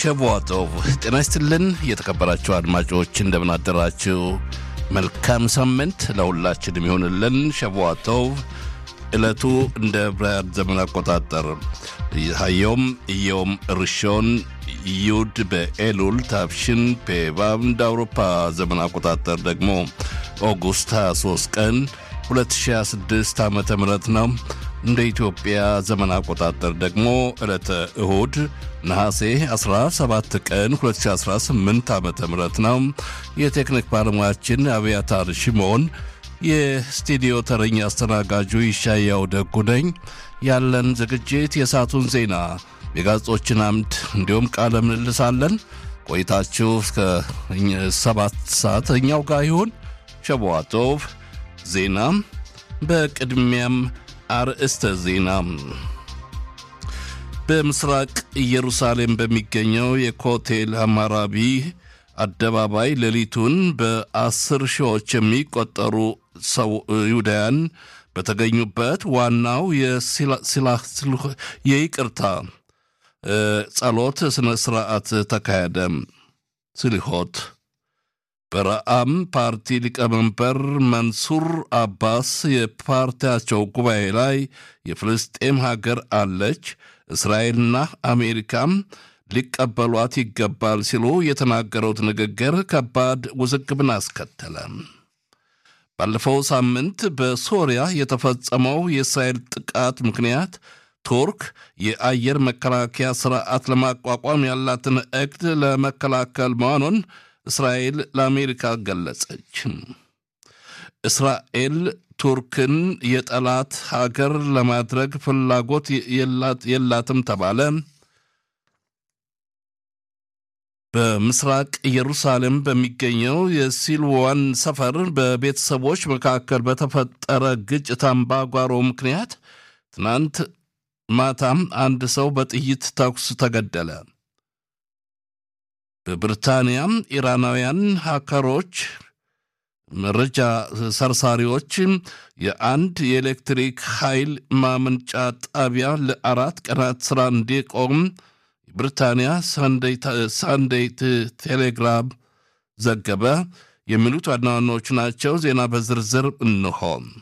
ሸቧጦቭ ጤና ይስጥልን። የተከበራችሁ አድማጮች እንደምን አደራችሁ? መልካም ሳምንት ለሁላችንም ይሆንልን። ሸቧጦቭ ዕለቱ እንደ ብራያድ ዘመን አቆጣጠር ሀዮም እየውም ርሾን ዩድ በኤሉል ታፍሽን ፔባብ እንደ አውሮፓ ዘመን አቆጣጠር ደግሞ ኦጉስት 23 ቀን 2026 ዓ ም ነው። እንደ ኢትዮጵያ ዘመን አቆጣጠር ደግሞ ዕለተ እሁድ ነሐሴ 17 ቀን 2018 ዓ ም ነው። የቴክኒክ ባለሙያችን አብያታር ሽሞን፣ የስቱዲዮ ተረኛ አስተናጋጁ ይሻያው ደጉ ነኝ። ያለን ዝግጅት የሰዓቱን ዜና፣ የጋዜጦችን አምድ እንዲሁም ቃለ ምልልስ አለን። ቆይታችሁ እስከ ሰባት ሰዓት እኛው ጋር ይሁን። ሸቧጦቭ ዜና በቅድሚያም አርእስተ ዜና በምስራቅ ኢየሩሳሌም በሚገኘው የኮቴል ሐማራቢ አደባባይ ሌሊቱን በአስር ሺዎች የሚቆጠሩ ሰው ይሁዳያን በተገኙበት ዋናው የይቅርታ ጸሎት ስነ ስርዓት ተካሄደ። ስሊሆት በረአም ፓርቲ ሊቀመንበር መንሱር አባስ የፓርቲያቸው ጉባኤ ላይ የፍልስጤም ሀገር አለች፣ እስራኤልና አሜሪካም ሊቀበሏት ይገባል ሲሉ የተናገሩት ንግግር ከባድ ውዝግብን አስከተለ። ባለፈው ሳምንት በሶሪያ የተፈጸመው የእስራኤል ጥቃት ምክንያት ቱርክ የአየር መከላከያ ስርዓት ለማቋቋም ያላትን እቅድ ለመከላከል መሆኑን እስራኤል ለአሜሪካ ገለጸች። እስራኤል ቱርክን የጠላት ሀገር ለማድረግ ፍላጎት የላትም ተባለ። በምስራቅ ኢየሩሳሌም በሚገኘው የሲልዋን ሰፈር በቤተሰቦች መካከል በተፈጠረ ግጭት አምባጓሮ ምክንያት ትናንት ማታም አንድ ሰው በጥይት ተኩስ ተገደለ። በብሪታንያም ኢራናውያን ሃከሮች መረጃ ሰርሳሪዎች የአንድ የኤሌክትሪክ ኃይል ማመንጫ ጣቢያ ለአራት ቀናት ሥራ እንዲቆም ብሪታንያ ሳንዴይ ቴሌግራም ዘገበ። የሚሉት ዋና ዋናዎቹ ናቸው። ዜና በዝርዝር እንሆ።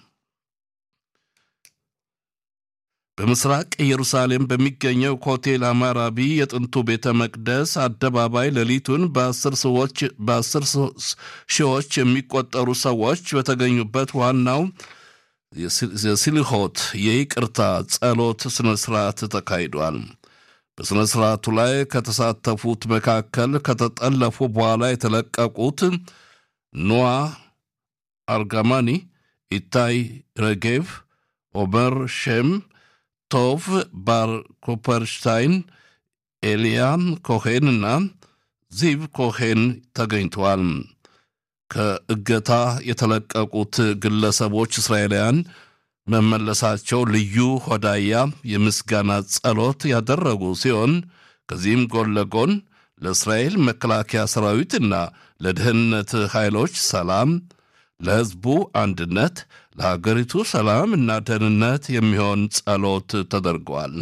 በምስራቅ ኢየሩሳሌም በሚገኘው ኮቴል አማራቢ የጥንቱ ቤተ መቅደስ አደባባይ ሌሊቱን በአስር ሺዎች የሚቆጠሩ ሰዎች በተገኙበት ዋናው የስሊሆት የይቅርታ ጸሎት ስነ ስርዓት ተካሂዷል። በሥነ ሥርዓቱ ላይ ከተሳተፉት መካከል ከተጠለፉ በኋላ የተለቀቁት ኖዋ አርጋማኒ፣ ኢታይ ረጌቭ፣ ኦመር ሼም ቶቭ ባር ኮፐርሽታይን፣ ኤልያም ኮሄን እና ዚቭ ኮሄን ተገኝተዋል። ከእገታ የተለቀቁት ግለሰቦች እስራኤላውያን መመለሳቸው ልዩ ሆዳያ የምስጋና ጸሎት ያደረጉ ሲሆን ከዚህም ጎን ለጎን ለእስራኤል መከላከያ ሰራዊትና ለደህንነት ኃይሎች ሰላም፣ ለሕዝቡ አንድነት፣ ለሀገሪቱ ሰላም እና ደህንነት የሚሆን ጸሎት ተደርገዋል።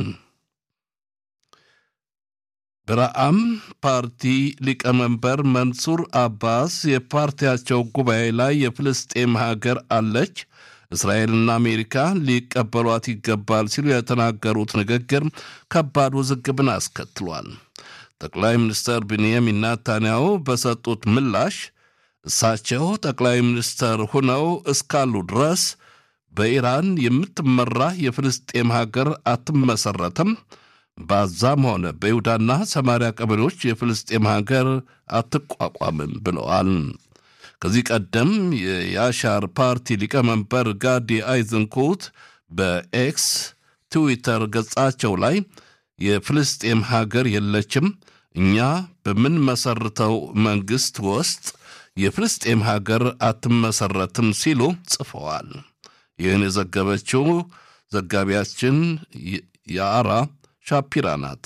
በረአም ፓርቲ ሊቀመንበር መንሱር አባስ የፓርቲያቸው ጉባኤ ላይ የፍልስጤም ሀገር አለች እስራኤልና አሜሪካ ሊቀበሏት ይገባል ሲሉ የተናገሩት ንግግር ከባድ ውዝግብን አስከትሏል። ጠቅላይ ሚኒስትር ብንያሚን ናታንያሁ በሰጡት ምላሽ እሳቸው ጠቅላይ ሚኒስትር ሁነው እስካሉ ድረስ በኢራን የምትመራ የፍልስጤም ሀገር አትመሰረትም፣ በዛም ሆነ በይሁዳና ሰማሪያ ቀበሌዎች የፍልስጤም ሀገር አትቋቋምም ብለዋል። ከዚህ ቀደም የያሻር ፓርቲ ሊቀመንበር ጋዲ አይዝንኩት በኤክስ ትዊተር ገጻቸው ላይ የፍልስጤም ሀገር የለችም፣ እኛ በምንመሰርተው መንግሥት ውስጥ የፍልስጤም ሀገር አትመሰረትም ሲሉ ጽፈዋል። ይህን የዘገበችው ዘጋቢያችን የአራ ሻፒራ ናት።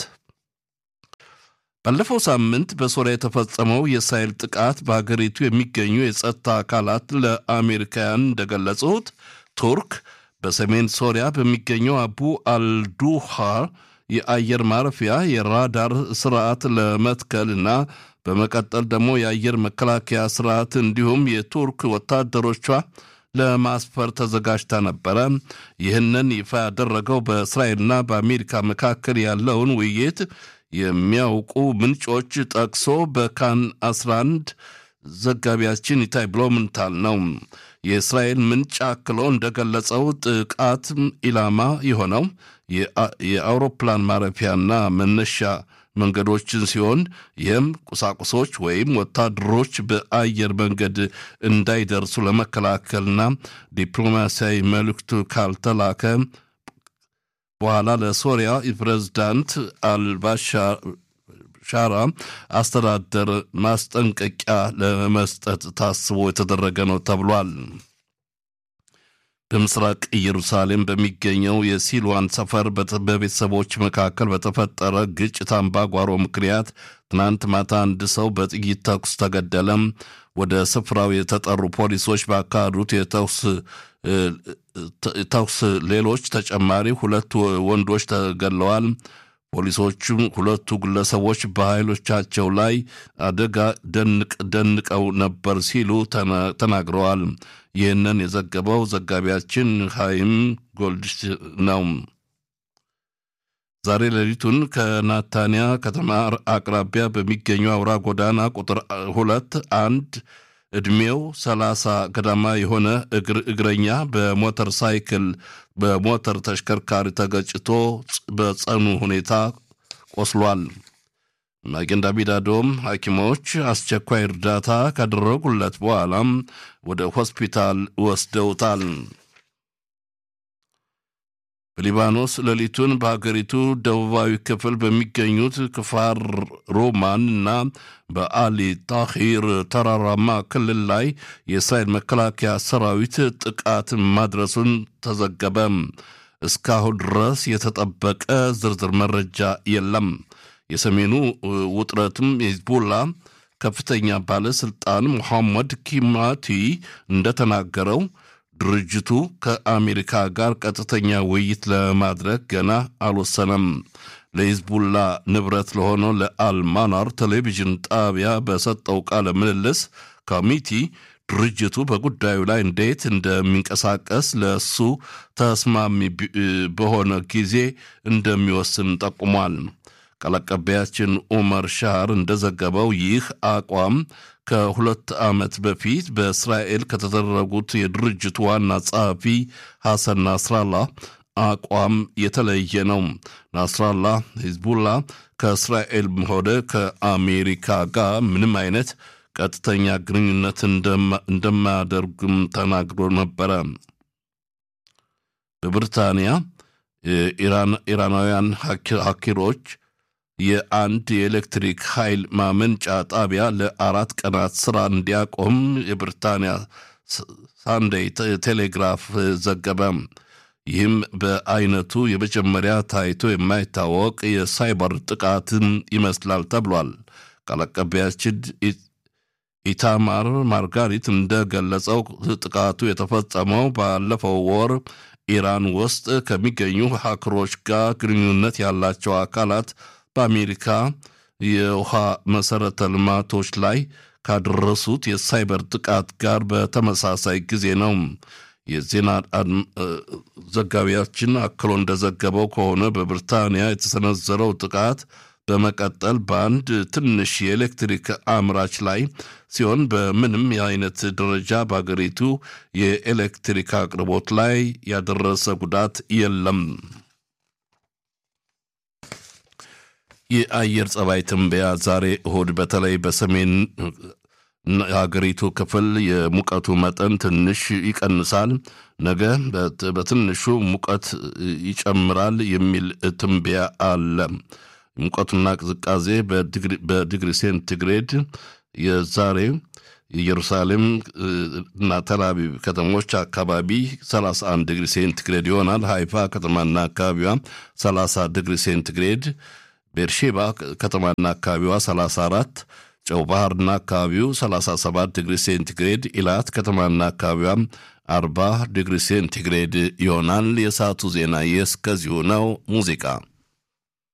ባለፈው ሳምንት በሶሪያ የተፈጸመው የእስራኤል ጥቃት በሀገሪቱ የሚገኙ የጸጥታ አካላት ለአሜሪካውያን እንደገለጹት ቱርክ በሰሜን ሶሪያ በሚገኘው አቡ አልዱሃር የአየር ማረፊያ የራዳር ስርዓት ለመትከልና በመቀጠል ደግሞ የአየር መከላከያ ስርዓት እንዲሁም የቱርክ ወታደሮቿ ለማስፈር ተዘጋጅታ ነበረ። ይህንን ይፋ ያደረገው በእስራኤልና በአሜሪካ መካከል ያለውን ውይይት የሚያውቁ ምንጮች ጠቅሶ በካን 11 ዘጋቢያችን ኢታይ ብሎምንታል ነው። የእስራኤል ምንጭ አክሎ እንደገለጸው ጥቃት ኢላማ የሆነው የአውሮፕላን ማረፊያና መነሻ መንገዶችን ሲሆን ይህም ቁሳቁሶች ወይም ወታደሮች በአየር መንገድ እንዳይደርሱ ለመከላከልና ዲፕሎማሲያዊ መልእክቱ ካልተላከ በኋላ ለሶሪያ ፕሬዝዳንት አልባሻራ አስተዳደር ማስጠንቀቂያ ለመስጠት ታስቦ የተደረገ ነው ተብሏል። በምስራቅ ኢየሩሳሌም በሚገኘው የሲልዋን ሰፈር በቤተሰቦች መካከል በተፈጠረ ግጭት አምባጓሮ ምክንያት ትናንት ማታ አንድ ሰው በጥይት ተኩስ ተገደለም። ወደ ስፍራው የተጠሩ ፖሊሶች ባካሄዱት የተኩስ ሌሎች ተጨማሪ ሁለት ወንዶች ተገድለዋል። ፖሊሶቹም ሁለቱ ግለሰቦች በኃይሎቻቸው ላይ አደጋ ደንቀው ነበር ሲሉ ተናግረዋል። ይህንን የዘገበው ዘጋቢያችን ሃይም ጎልድሽ ነው። ዛሬ ሌሊቱን ከናታንያ ከተማ አቅራቢያ በሚገኙ አውራ ጎዳና ቁጥር ሁለት አንድ ዕድሜው ሰላሳ ገዳማ የሆነ እግረኛ በሞተር ሳይክል በሞተር ተሽከርካሪ ተገጭቶ በጸኑ ሁኔታ ቆስሏል። ማጌን ዳቪድ አዶም ሐኪሞች አስቸኳይ እርዳታ ካደረጉለት በኋላም ወደ ሆስፒታል ወስደውታል። በሊባኖስ ሌሊቱን በሀገሪቱ ደቡባዊ ክፍል በሚገኙት ክፋር ሮማን እና በአሊ ታሂር ተራራማ ክልል ላይ የእስራኤል መከላከያ ሰራዊት ጥቃት ማድረሱን ተዘገበ። እስካሁን ድረስ የተጠበቀ ዝርዝር መረጃ የለም። የሰሜኑ ውጥረትም የሂዝቦላ ከፍተኛ ባለሥልጣን ሙሐመድ ኪማቲ እንደተናገረው ድርጅቱ ከአሜሪካ ጋር ቀጥተኛ ውይይት ለማድረግ ገና አልወሰነም። ለሂዝቡላ ንብረት ለሆነው ለአልማናር ቴሌቪዥን ጣቢያ በሰጠው ቃለ ምልልስ ኮሚቲ ድርጅቱ በጉዳዩ ላይ እንዴት እንደሚንቀሳቀስ ለእሱ ተስማሚ በሆነ ጊዜ እንደሚወስን ጠቁሟል። ቃል አቀባያችን ኡመር ሻር እንደዘገበው ይህ አቋም ከሁለት ዓመት በፊት በእስራኤል ከተደረጉት የድርጅቱ ዋና ጸሐፊ ሐሰን ናስራላ አቋም የተለየ ነው። ናስራላ ሂዝቡላ ከእስራኤል ሆነ ከአሜሪካ ጋር ምንም አይነት ቀጥተኛ ግንኙነት እንደማያደርግም ተናግሮ ነበረ። በብሪታንያ ኢራናውያን ሀኪሮች የአንድ የኤሌክትሪክ ኃይል ማመንጫ ጣቢያ ለአራት ቀናት ስራ እንዲያቆም የብሪታንያ ሳንዴይ ቴሌግራፍ ዘገበ። ይህም በአይነቱ የመጀመሪያ ታይቶ የማይታወቅ የሳይበር ጥቃትን ይመስላል ተብሏል። ቃል አቀባያችን ኢታማር ማርጋሪት እንደገለጸው ጥቃቱ የተፈጸመው ባለፈው ወር ኢራን ውስጥ ከሚገኙ ሀክሮች ጋር ግንኙነት ያላቸው አካላት በአሜሪካ የውሃ መሰረተ ልማቶች ላይ ካደረሱት የሳይበር ጥቃት ጋር በተመሳሳይ ጊዜ ነው። የዜና ዘጋቢያችን አክሎ እንደዘገበው ከሆነ በብሪታንያ የተሰነዘረው ጥቃት በመቀጠል በአንድ ትንሽ የኤሌክትሪክ አምራች ላይ ሲሆን በምንም የአይነት ደረጃ በአገሪቱ የኤሌክትሪክ አቅርቦት ላይ ያደረሰ ጉዳት የለም። የአየር ጸባይ ትንበያ ዛሬ እሁድ በተለይ በሰሜን የሀገሪቱ ክፍል የሙቀቱ መጠን ትንሽ ይቀንሳል፣ ነገ በትንሹ ሙቀት ይጨምራል የሚል ትንበያ አለ። ሙቀቱና ቅዝቃዜ በዲግሪ ሴንቲግሬድ የዛሬ ኢየሩሳሌም እና ተልአቪቭ ከተሞች አካባቢ 31 ዲግሪ ሴንቲግሬድ ይሆናል። ሃይፋ ከተማና አካባቢዋ 30 ዲግሪ ሴንቲግሬድ፣ ቤርሼባ ከተማና አካባቢዋ 34፣ ጨው ባህርና አካባቢው 37 ዲግሪ ሴንቲግሬድ፣ ኢላት ከተማና አካባቢዋ 40 ዲግሪ ሴንቲግሬድ ይሆናል። የሰዓቱ ዜና የእስከዚሁ ነው። ሙዚቃ